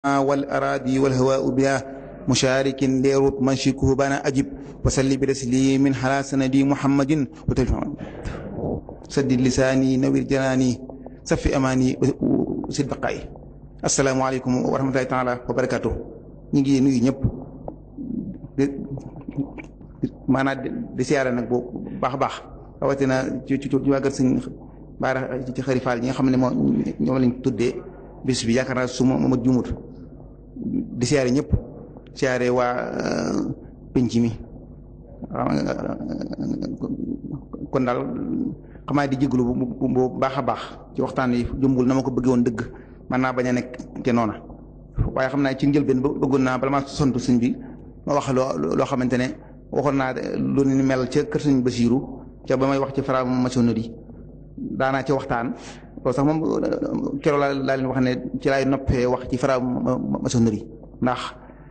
والأراضي والهواء بها مشارك ليروت منشكه بنا أجب وسلي برسليم على سندي محمد وتلفع سدد لساني نوير جناني صفي أماني وسد بقائي السلام عليكم ورحمة الله تعالى وبركاته نيجي نيجي ñep maanaam di siyaare nag bu baax a baax rawatina ci ci ci waa kër sëñ baara ci xarifaal ñi nga xam ne moo ñoom lañ tuddee bis bi yaakaar naa su ma ma jumut di siyaare ñëpp siyaare waa penc mi kon daal xamaa di jéglu bu baax a baax ci waxtaan yi jëmbul na ma ko bëggee woon dëgg man naa bañ a nekk te noona waaye xam naa ci njëlbeen bëggoon naa bala maa sontu sëñ bi ma wax loo loo xamante ne waxoon naa lu ni mel ca kër sëñ Basiiru ca ba may wax ci franc-maçonnerie daanaa ci waxtaan loolu sax moom keroog laa laa leen wax ne ci laay noppee wax ci franc-maçonnerie ndax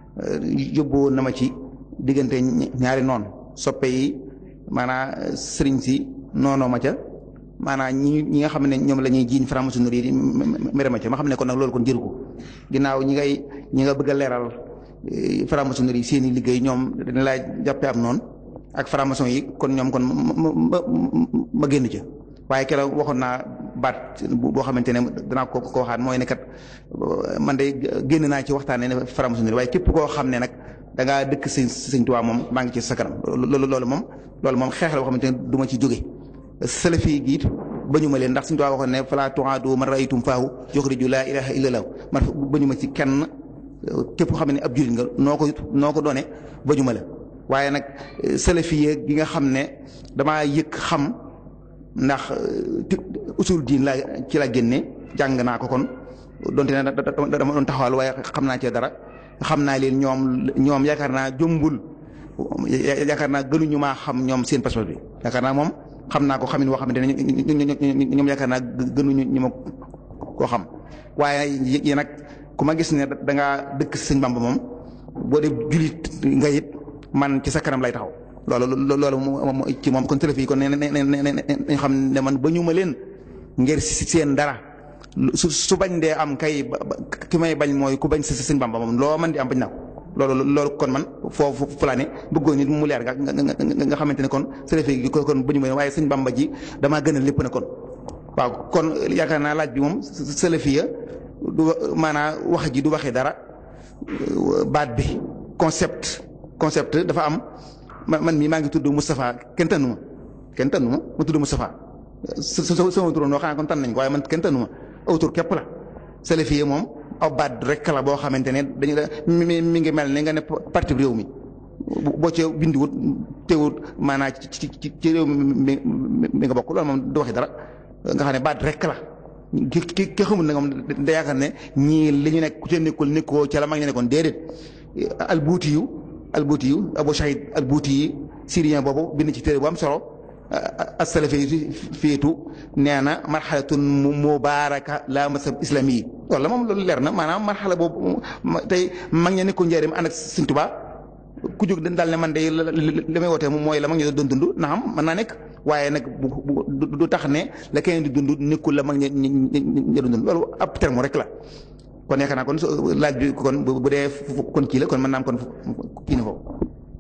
yóbbu na ma ci diggante ñaari noon soppe yi maanaa sëriñ si noonoo ma ca maanaa ñi ñi nga xam ne ñoom la ñuy jiiñ franc-maçonnerie di mere ma ca ma xam ne kon nag loolu kon jëru ko ginnaaw ñi ngay ñi nga bëgg a leeral franc-maçonnerie seen i liggéey ñoom dañ laa jàppee am noonu ak franc-maçon yi kon ñoom kon ma ma génn ca waaye keroog waxoon naa baat boo xamante ne danaa ko ko waxaat mooy ne kat man de génn naa ci waxtaanee ne franc-maçonnerie waaye képp koo xam ne nag da ngaa dëkk sëñ sëñ Tuubaa moom maa ngi ci sa kanam loolu loolu moom loolu moom xeex la boo xamante ne du ma ci jóge salafi gi it bañu ma leen ndax sëñ Tuubaa waxoon ne falaa tuaadu man raytum faahu yuxriju laa ilaaha illallah man bañu ma ci kenn képp koo xam ne ab jullit nga noo ko noo ko doone bañu ma la waaye nag salafi gi nga xam ne damaa yëg xam ndax usul diin laa ci la génne jàng naa ko kon donte ne dama doon taxawal waaye xam naa ci dara xam naa leen ñoom ñoom yaakaar naa jombul yaakaar naa gënuñu maa xam ñoom seen passeport bi yaakaar naa moom xam naa ko xamin woo xamante ne ñoom yaakaar naa gënuñu ñu ma koo xam waaye yi nag ku ma gis ne da ngaa dëkk sëñ Bamba moom boo dee julit nga it man ci sa kanam lay taxaw loolu loolu ci moom kon télé fii kon ne ne ne xam ne man ba ñu ma leen ngir seen dara su su bañ dee am kay ki may bañ mooy ku bañ sa sëñ Bamba moom loo man di am bañ naa ko loolu loolu kon man foofu fulaane bëggoon nit mu leer nga nga xamante ne kon télé fii kon ba ñu ma leen waaye sëñ Bamba ji damaa gën a lépp na kon waaw kon yaakaar naa laaj bi moom salafiya du maanaa wax ji du waxee dara baat bi concept concept dafa am man mii maa ngi tudd Moustapha kenn tànnu ma kenn tànnu ma ma tudd Moustapha sa sa sama turoon xanaa kon tànn nañ ko waaye man kenn tànnu ma aw tur képp la salafiya moom aw baat rek la boo xamante ne dañu la mi mi ngi mel ne nga ne parti réew mi boo ci bindiwut teewut maanaa ci ci ci réew mi mi nga bokk loolu moom du waxee dara nga xam ne baat rek la. ki ki ki xamul ne moom da yaakaar ne ñii li ñu nekk ku ca nekkul nekkoo ca la mag ñu nekkoon déedéet albuuti yu albuuti yu Abu Shahid albuuti yi syrien boobu bind ci téere bu am solo as-salafi féetu nee na marxalatun mubaaraka la masab islami yi wala moom loolu leer na maanaam marxala boobu tey mag ña nekkul njëriñ ànd ak Sëñ Tuubaa ku jóg daal ne man de li may wootee mooy la mag ñu doon dund na xam mën naa nekk waaye nag du tax ne la keneen di dund nekkul la mag ña ña doon dund loolu ab terme rek la kon yaakaar naa kon laaj bi kon bu dee kon kii la kon mën naa am kon kii na foofu.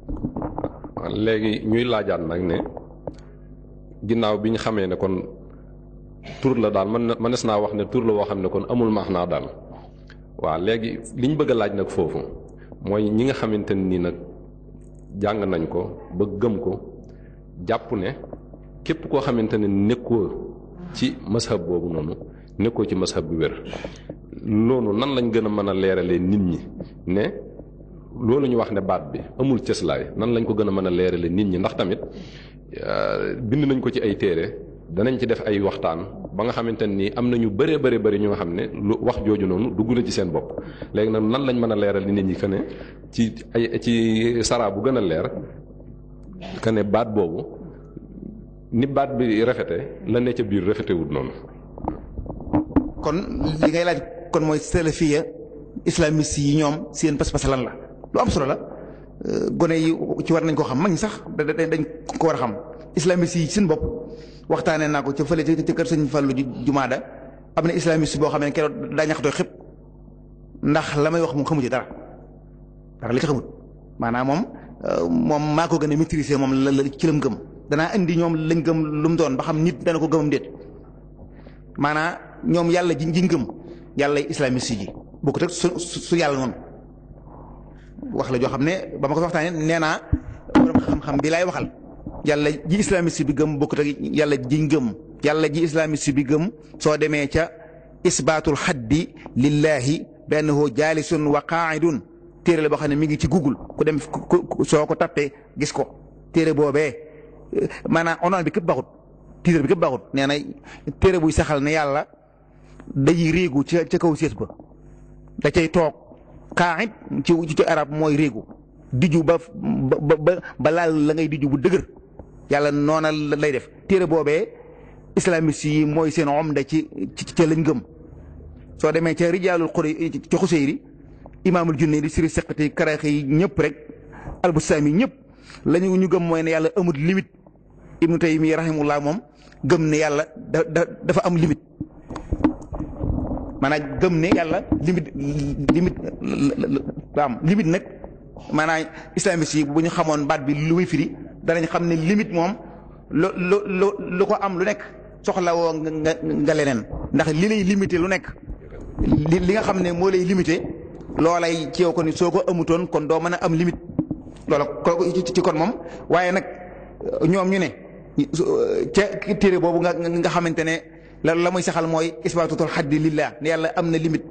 léegi ñuy laajaat nag ne ginnaaw bi ñu xamee ne kon tur la daal man mënees naa wax ne tur la woo xam ne kon amul maax naa daal waaw léegi li ñu bëgg a laaj nag foofu mooy ñi nga xamante ni nag jàng nañ ko ba gëm ko jàpp ne képp koo xamante ne nekkoo ci mashab boobu noonu nekkoo ci mashab bi wér loolu nan lañ gën a mën a leeralee nit ñi ne loolu ñu wax ne baat bi amul cëslaay nan lañ ko gën a mën a leeralee nit ñi ndax tamit bind nañ ko ci ay téere danañ ci def ay waxtaan ba nga xamante ni am na ñu bëree bëri bëri ñu nga xam ne lu wax jooju noonu dugg na ci seen bopp léegi nag nan lañ mën a leeral nit ñi que ne ci ay ci saraa bu gën a leer que ne baat boobu ni baat bi rafete la ne ca biir rafetewut noonu. kon li ngay laaj kon mooy salafiya islamiste yi ñoom seen pas-pas lan la lu am solo la gone yi ci war nañ ko xam mag ñi sax dañ ko war a xam islamiste yi seen bopp waxtaanee naa ko ca fële ca kër sëñ Fallou jumaada am na islamiste boo xam ne keroog daa ñaxatoo xëpp ndax la may wax moom xamu ci dara dara li ci xamut maanaam moom moom maa ko gën a maîtriser moom la la ci lam gëm danaa indi ñoom lañ gëm lu mu doon ba xam nit dana ko gëmam déet maanaam ñoom yàlla ji ji ngëm yàlla islamiste ji bokkut ak su su yàlla noonu wax la joo xam ne ba ma ko waxtaanee nee naa borom xam-xam bi laay waxal yàlla ji islamiste bi gëm bokkut ak yàlla ji ngëm yàlla ji islamiste bi gëm soo demee ca isbaatul xaddi lillahi bennahu jaalisun wa qaa'idun téere la boo xam ne mi ngi ci google ku dem soo ko tappee gis ko téere boobee maanaam onoon bi képp baxut titre bi képp baxut nee na téere buy saxal ne yàlla day réegu ca ca kaw sées ba da cay toog qaa'id ci ci arab mooy réegu diju ba ba ba ba laal la ngay diju bu dëgër yàlla noona lay def téere boobee islamiste yi mooy seen omda ci ca lañ gëm soo demee ca rijaalul xuri ci xuseyri imaamul junne di siri seqati karaxe yi ñëpp rek albusaami ñëpp lañu ñu gëm mooy ne yàlla amut limite ibnu taymi rahimullah moom gëm ne yàlla da dafa am limite maanaam gëm ne yàlla limite limite la am limite nag maanaam islamiste yi bu ñu xamoon baat bi lu muy firi danañ xam ne limite moom lu lu lu lu ko am lu nekk soxla woo nga nga leneen ndax li lay limité lu nekk li li nga xam ne moo lay limité loolay ci yow ko ni soo ko amutoon kon doo mën a am limite loola ko ci kon moom waaye nag ñoom ñu ne ca téere boobu nga nga xamante ne la la muy saxal mooy isbaatutul xaddi lillah ne yàlla am na limite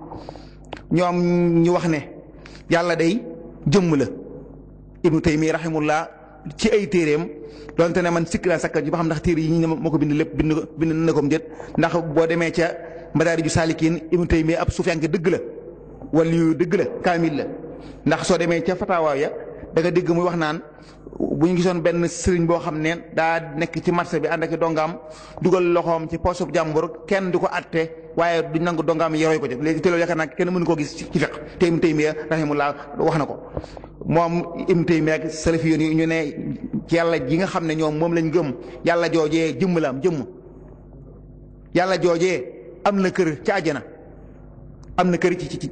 ñoom ñu wax ne yàlla day jëmm la ibnu taymi rahimullah ci ay téeréem donte ne man sikk laa sakka ji ba xam ndax téere yi ñu moo ko bind lépp bind bind na ko déet ndax boo demee ca madaariju saalikiin ibnu taymi ab sufiyanke dëgg la wala yu dëgg la kaamil la ndax soo demee ca fatawaa ya da nga dégg muy wax naan bu ñu gisoon benn sëriñ boo xam ne daa nekk ci marché bi ànd ak dongaam dugal loxoom ci poosub jàmbur kenn du ko atte waaye duñ nangu dongaam yi roy ko ci léegi te loolu yaakaar naa kenn mënu koo gis ci fiq te Ibnu Taymiya rahimahullah wax na ko moom Ibnu Taymiya ak salafi yoon yi ñu ne ci yàlla ji nga xam ne ñoom moom lañ gëm yàlla joojee jëmm la am jëmm yàlla joojee am na kër ci àjjana am na kër ci ci ci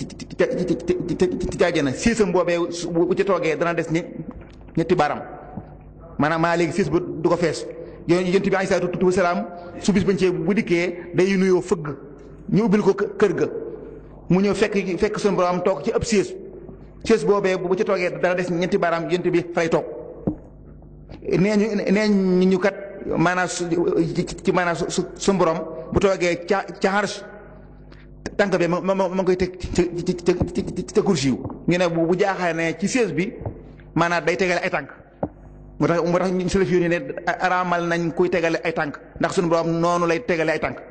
ci ci àjjana siisam boobee bu ci toogee dana des ñi ñetti baaraam maanaam maa léegi siis ba du ko fees yonent bi alayhi salaatu wa salaam su bis bañ cee bu dikkee day nuyoo fëgg ñu ubbil ko kër ga mu ñëw fekk fekk suñu borom toog ci ab siis siis boobee bu ci toogee dana des ñetti baaraam yonent bi fay toog nee ñu nee ñu kat maanaam su ci maanaam su suñu borom bu toogee ca ca xarsh tànk bi ma ma ma koy teg ci ci ci ci kursi yu ñu ne bu jaaxee ne ci siis bi maanaam day tegale ay tànk moo tax moo tax ñu salaf yi ne araamal nañ kuy tegale ay tànk ndax suñu borom noonu lay tegale ay tànk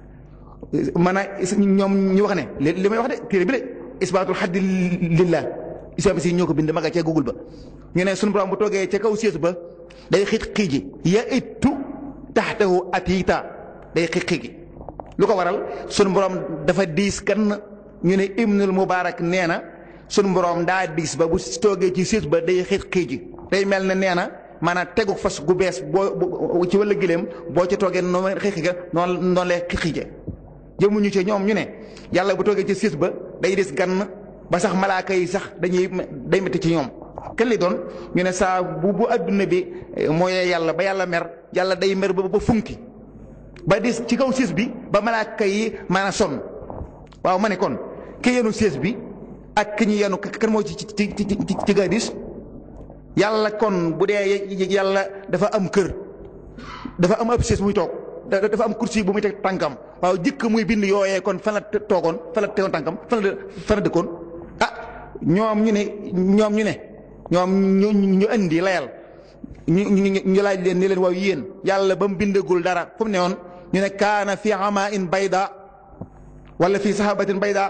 maanaam ñoom ñu wax ne li may wax de téere bi de isbaatul xaddi lillah islam si ñoo ko bind ma nga ca google ba ñu ne suñu borom bu toogee ca kaw siis ba day xiit xiiji ya ittu taxtahu atiita day xiit xiiji lu ko waral sunu borom dafa diis kan ñu ne Ibnul Mubaarak nee na sunu borom daa diis ba bu toogee ci siis ba day xiit xiiji day mel ne nee na maanaam tegu fas gu bees boo ci wàllu gileem boo ci toogee noonu xiit xiige noonu noonu lay xiit xiije jëmuñu ci ñoom ñu ne yàlla bu toogee ci siis ba day dis gann ba sax malaaka yi sax dañuy day métti ci ñoom kenn li doon ñu ne saa bu bu adduna bi mooy yàlla ba yàlla mer yàlla day mer ba ba funki ba dis ci kaw siis bi ba malaaka yi maanaam sonn waaw ma ne kon ki yenu siis bi ak ki ñu yenu kan moo ci ci ci ci ci ga dis yàlla kon bu dee yàlla dafa am kër dafa am ab siis muy toog dafa am kursi bu muy teg tànkam waaw jëkk muy bind yooyee kon fan la toogoon fan la tegoon tànkam fan la fan la dëkkoon ah ñoom ñu ne ñoom ñu ne ñoom ñu ñu indi layal ñu ñu ñu laaj leen ni leen waaw yéen yàlla ba mu bindagul dara fu mu ne woon ñu ne kaana fi ama in bayda wala fi sahabatin bayda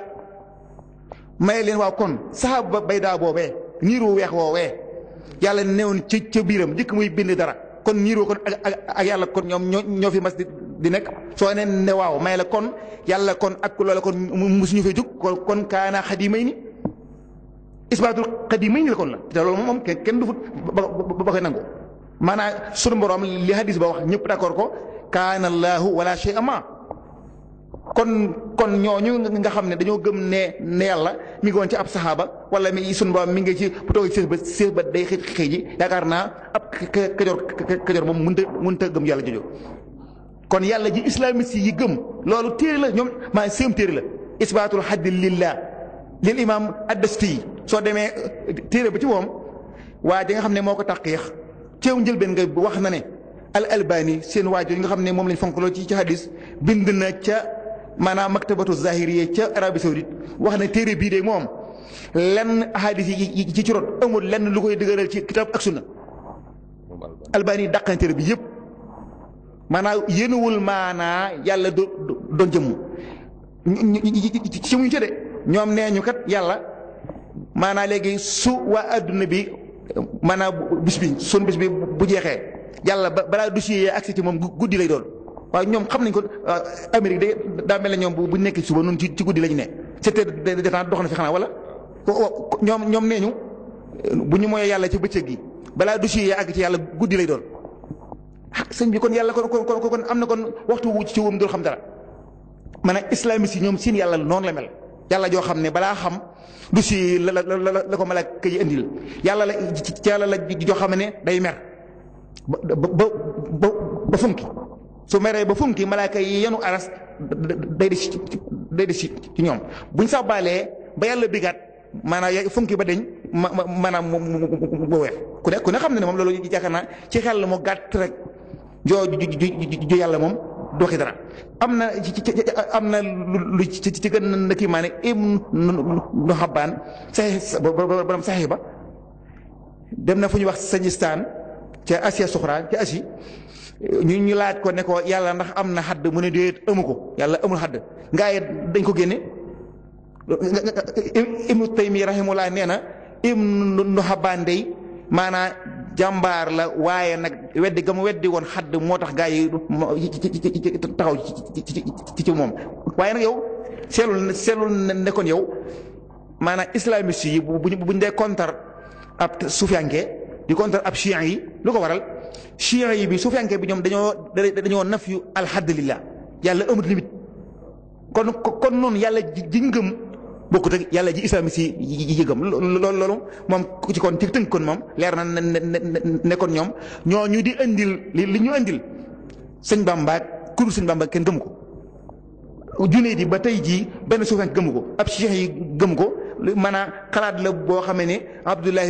may leen waaw kon sahaba bayda boobee niiru weex woowee yàlla newoon ci ca biiram jëkk muy bind dara kon niiroo kon ak ak yàlla kon ñoom ñoo ñoo fi mas di di nekk soo ne ne waaw may la kon yàlla kon ak loola kon musuñu fay jóg kon kaana xadimay ni isbaatul xadimay ni la kon la te loolu moom kenn du fut ba ba koy nangu maanaam sunu borom li hadis ba wax ñëpp d'accord ko kaana allahu wala shay ama kon kon ñooñu nga xam ne dañoo gëm ne ne yàlla mi ngi woon ci ab saxaaba wala mi sun borom mi ngi ci bu toogee séex ba séex ba day xëy xëy ji yaakaar naa ab kajoor kajoor moom mënut a mënut a gëm yàlla jojo kon yàlla ji islamiste yi gëm loolu téere la ñoom maa séem téere la isbaatul xaddi lillah lil imam addasti soo demee téere ba ci moom waa ji nga xam ne moo ko taqiix ceew njëlbeen nga wax na ne al albani seen waajur nga xam ne moom lañ fonk loolu ci ci hadis bind na ca maanaam maktabatu zahiriya ca Arabie Saoudite wax na téere bii de moom lenn hadis yi ci ci rot amul lenn lu koy dëgëral ci kitab ak sunna albani dàq na téere bi yëpp maanaam yéenuwul maanaa yàlla do doon jëmm ci muñu ca de ñoom nee ñu kat yàlla maanaa léegi su waa adduna bi maanaam bis bi sun bis bi bu jeexee yàlla ba balaa dossier yi agsi ci moom guddi lay doon waaye ñoom xam nañ ko Amérique de daa mel ne ñoom bu nekk suba noonu ci ci guddi lañu ne sept heures de temps dox na fi xanaa wala ñoom ñoom nee ñu bu ñu mooyee yàlla ci bëccëg gi balaa dossier yi àgg ci yàlla guddi lay doon ah sëñ bi kon yàlla kon kon kon am na kon waxtu wu ci wum dul xam dara maanaam islamiste yi ñoom seen yàlla noonu la mel yàlla joo xam ne balaa xam dossier la la la la ko malaaka yi indil yàlla la ci yàlla la joo xam ne day mer ba ba ba ba funki su meree ba funki malaaka yi yenu aras day des ci day des ci ñoom buñ sàbbaalee ba yàlla bigaat maanaam funki ba deñ ma maanaam mu weer ku ne ku ne xam ne ne moom loolu yaakaar naa ci xel moo gàtt rek joo ju yàlla moom doxi dara am na ci am na lu ci ci gën na kii maa ne im nu xabaan saxi borom saxi ba dem na fu ñuy wax sañistaan ca Asia Suxra ca Asie ñu ñu laaj ko ne ko yàlla ndax am na xadd mu ne déet amu ko yàlla amul xadd ngaa yi dañ ko génne Ibnu Taymi rahimullah nee na Ibnu Xabaan dey maanaa jàmbaar la waaye nag weddi ga mu weddi woon xadd moo tax gaa yi taxaw ci ci moom waaye nag yow seelul seelul ne kon yow maanaam islamiste yi bu buñ dee contre ab sufiyanke di contre ab chian yi lu ko waral chian yi bi sufiyanke bi ñoom dañoo dañoo naf yu alxadd lillah yàlla amut limite kon kon noonu yàlla ji ngëm bokkut ak yàlla ji islamiste yi yi gëm loolu loolu moom ku ci kon ci tënk kon moom leer na ne ne kon ñoom ñoo ñu di indil li ñu indil sëñ Bamba kuru sëñ Bamba kenn gëmu ko junne di ba tey jii benn suufenk gëmu ko ab cheikh yi gëmu ko maanaam xalaat la boo xamee ne Abdullahi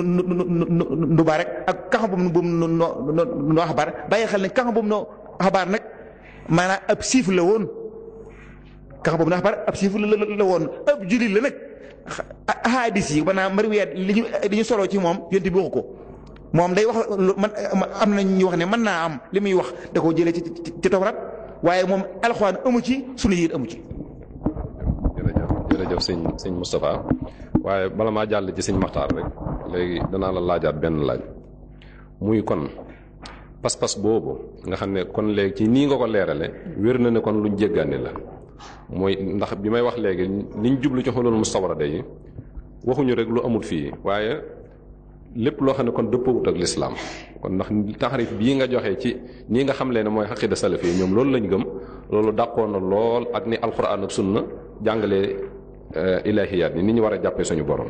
Nduba rek ak kaxa boobu boobu noo xabaar bàyyi xel ne kaxa boobu noo xabaar nag maanaam ab siif la woon kaxa boobu noo xabaar ab siif la woon ab jullit la nag ahadis yi maanaam mariwiyaat li ñu li ñu soloo ci moom yonte bi waxu ko moom day wax man am na ñu wax ne mën naa am li muy wax da koo jëlee ci ci tawraat waaye moom alxuraan amu ci sunu yit amu ci. jërëjëf jërëjëf sëñ sëñ Moustapha waaye bala maa jàll ci sëñ Maxtaar rek léegi danaa la laajaat benn laaj muy kon pas-pas boobu nga xam ne kon léegi ci nii nga ko leerale wér na ne kon luñ jéggaani la mooy ndax bi may wax léegi liñ jublu ci xulul mustawrada yi waxuñu rek lu amul fii waaye lépp loo xam ne kon dëppoowut ak lislaam kon ndax taxarif bii nga joxe ci nii nga xam leen ne mooy xaqida salaf yi ñoom loolu lañ gëm loolu dàqoon na lool ak ni alquran ak sunna jàngalee ilahiyaat ni ni ñu war a jàppee suñu borom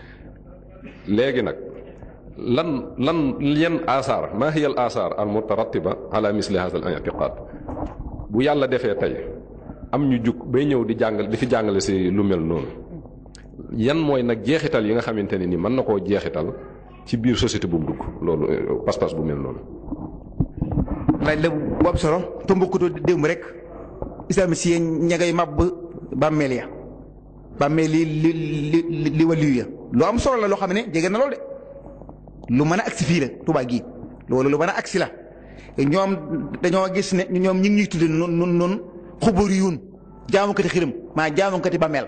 léegi nag lan lan yan asaar maa hiya al asaar al mutarattiba ala misli hada al i'tiqad bu yàlla defee tey am ñu jug bay ñëw di jàngal di fi jàngale si lu mel noonu yan mooy nag jeexital yi nga xamante ne ni mën na koo jeexital ci biir société bu mu dugg loolu pas-pas bu mel noonu. laaj la bu am solo te mbokkutoo démb rek islamiste yi ña ngay màbb bàmmeel ya bàmmeel li li li li waliyu ya lu am solo la loo xam ne jege na loolu de lu mën a agsi fii la Tuubaa gii loolu lu mën a agsi la ñoom dañoo gis ne ñoom ñu ngi ñuy tudde noonu noonu noonu xubur yuun jaamukati xiram maa jaamukati bàmmeel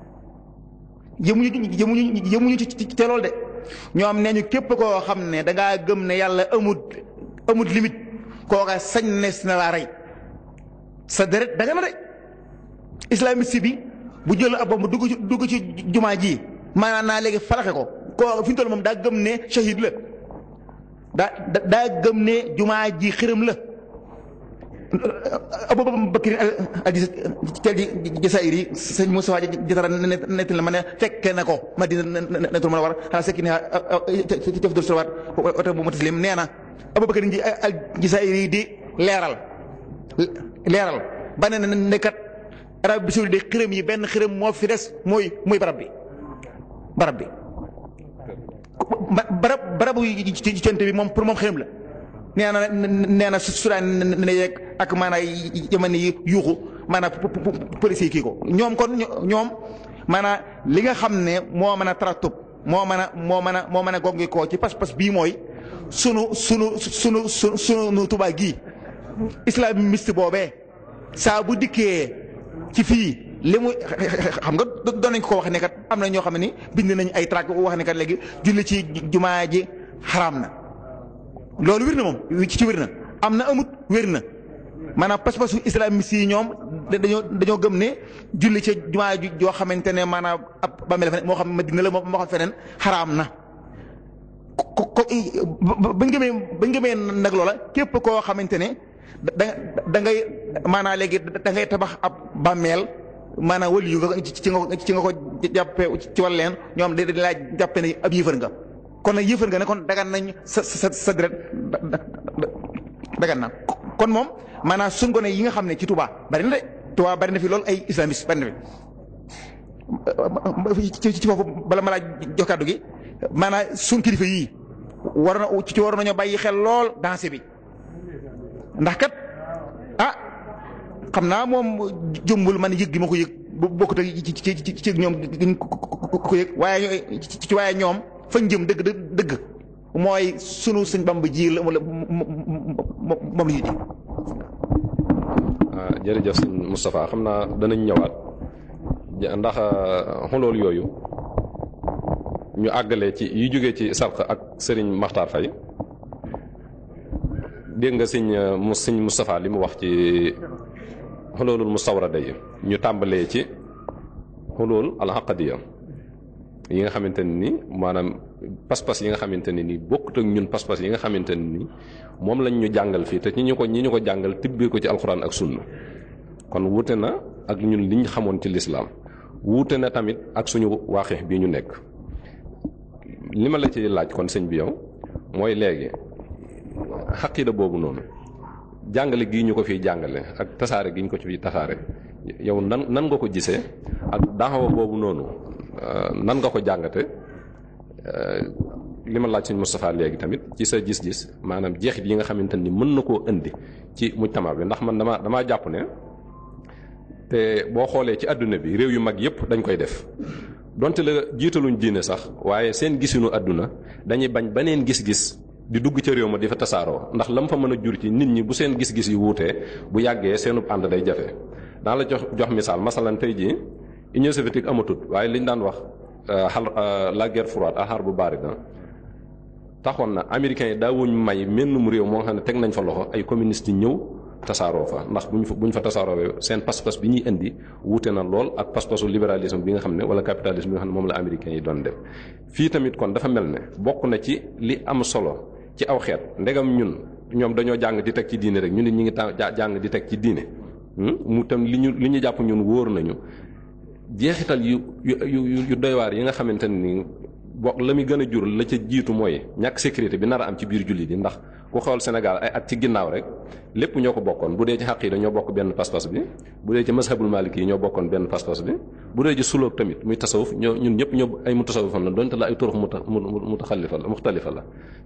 yëmuñu yëmuñu yëmuñu ci ci loolu de ñoom nee ñu képp koo xam ne da ngaa gëm ne yàlla amut amut limite kooka sañ nees na laa rey sa deret daga na de islamiste bi bu jël ab bomb dugg ci dugg ci jumaa ji maanaam naa léegi falaxe ko koo fi ñu toll moom daa gëm ne shahid la daa daa gëm ne jumaa ji xiram la Abubakar al-Jazairi sëñ Moussa Jatara nett la ma ne fekke na ko Madina netul mën a war xanaa sekki ne ci def dul salawaat oto bu mutaslim nee na Abubakar al-Jazairi di leeral leeral ba ne ne kat Arabie Saoudite xërëm yi benn xërëm moo fi des mooy mooy barab bi barab bi barab barabu ci cent bi moom pour moom xërëm la nee na nee na Soudan ne yeeg ak maanaam jamono yi yuuxu maanaam police yi kii ko ñoom kon ñoom maanaam li nga xam ne moo mën a taratub moo mën a moo mën a moo mën a gongi koo ci pas-pas bii mooy sunu sunu sunu sunu sunu Tuubaa gii islamiste boobee saa bu dikkee ci fii li mu xam nga doon nañ ko wax ne kat am na ñoo xam ne ni bind nañ ay tract wax ne kat léegi julli ci jumaa ji xaraam na loolu wér na moom ci wér na am na amut wér na maanaam pas-pasu islamiste yi ñoom dañoo dañoo gëm ne julli ci jumaa ji joo xamante ne maanaam ab bàmmeel fa moo xam Madina la moo xam feneen xaraam na ko ko bañ gëmee bañ gëmee nag loola képp koo xamante ne da da ngay maanaam léegi da ngay tabax ab bàmmeel maanaam wël yu nga ci nga ci nga ko jàppee ci wàll leen ñoom dañ laa jàppe ne ab yëfër nga kon nag yëfër nga ne kon dagan nañ sa sa sa deret dagan na kon moom maanaam suñ gone yi nga xam ne ci Touba bari na de Touba bari na fi loolu ay islamiste bari na fi ci foofu bala ma laa jox kàddu gi maanaam suñ kilifa yii war na ci war nañoo bàyyi xel lool danse bi ndax kat ah xam naa moom jëmbul man yëg gi ma ko yëg bu bokkut ak ci ci ci ñoom duñ ko yëg waaye ci waaye ñoom fañ jëm dëgg dëgg mooy sunu sëñ Bamba ji la moom la ñuy ji. jërëjëf sëñ Moustapha xam naa danañ ñëwaat ndax xolool yooyu ñu àggale ci yi jógee ci sarq ak sëriñ Maxtaar Fay dégg nga sëñ mu sëñ Moustapha li mu wax ci xoloolul mustawrada yi ñu tàmbalee ci xolool alxaqadiya yi nga xamante ne ni maanaam pas-pas yi nga xamante ne ni bokkut ak ñun pas-pas yi nga xamante ne ni moom lañ ñu jàngal fii te ñi ñu ko ñi ñu ko jàngal tibbee ko ci alxuraan ak sunna kon wuute na ak ñun liñ xamoon ci lislaam wuute na tamit ak suñu waaxeex bii ñu nekk li ma la ci laaj kon sëñ bi yow mooy léegi xaqida boobu noonu jàngale gii ñu ko fiy jàngale ak tasaare gi ñu ko fiy tasaare yow nan nan nga ko gisee ak daxawa boobu noonu nan nga ko jàngate li ma laaj sëñ Moustapha léegi tamit ci sa gis-gis maanaam jeexit yi nga xamante ni mën na koo indi ci mujtama bi ndax man dama damaa jàpp ne te boo xoolee ci àdduna bi réew yu mag yépp dañ koy def donte la jiitaluñ diine sax waaye seen gisinu àdduna dañuy bañ beneen gis-gis di dugg ca réew ma di fa tasaaroo ndax lam fa mën a jur ci nit ñi bu seen gis-gis yi wuutee bu yàggee seenub ànd day jafe daa la jox jox misaal masalan tey jii Union soviétique amatut waaye liñ daan wax xal la guerre froide xar bu bari da taxoon na américains yi daawuñ may mennum réew moo xam ne teg nañ fa loxo ay communistes yi ñëw tasaaroo fa ndax buñ fa buñ fa tasaaroo seen pas-pas bi ñuy indi wuute na lool ak pas-pasu libéralisme bi nga xam ne wala capitalisme bi nga xam ne moom la américains yi doon def fii tamit kon dafa mel ne bokk na ci li am solo ci aw xeet ndegam ñun ñoom dañoo jàng di teg ci diine rek ñu ne ñu ngi ta jàng di teg ci diine mu tam li ñu li ñu jàpp ñun wóor nañu jeexital yu yu yu doy waar yi nga xamante ne ni bokk la muy gën a jur la ca jiitu mooy ñàkk sécurité bi nar a am ci biir jullit yi ndax ku xool Sénégal ay at ci ginnaaw rek lépp ñoo ko bokkoon bu dee ci xaq yi dañoo bokk benn pas-pas bi bu dee ci mazhabul maliki yi ñoo bokkoon benn pas-pas bi bu dee ci sulóog tamit muy tasawuf ñoo ñun ñëpp ñoo ay mu tasawufam la donte la ay turux mu mu mu taxalifa la muxtalifa la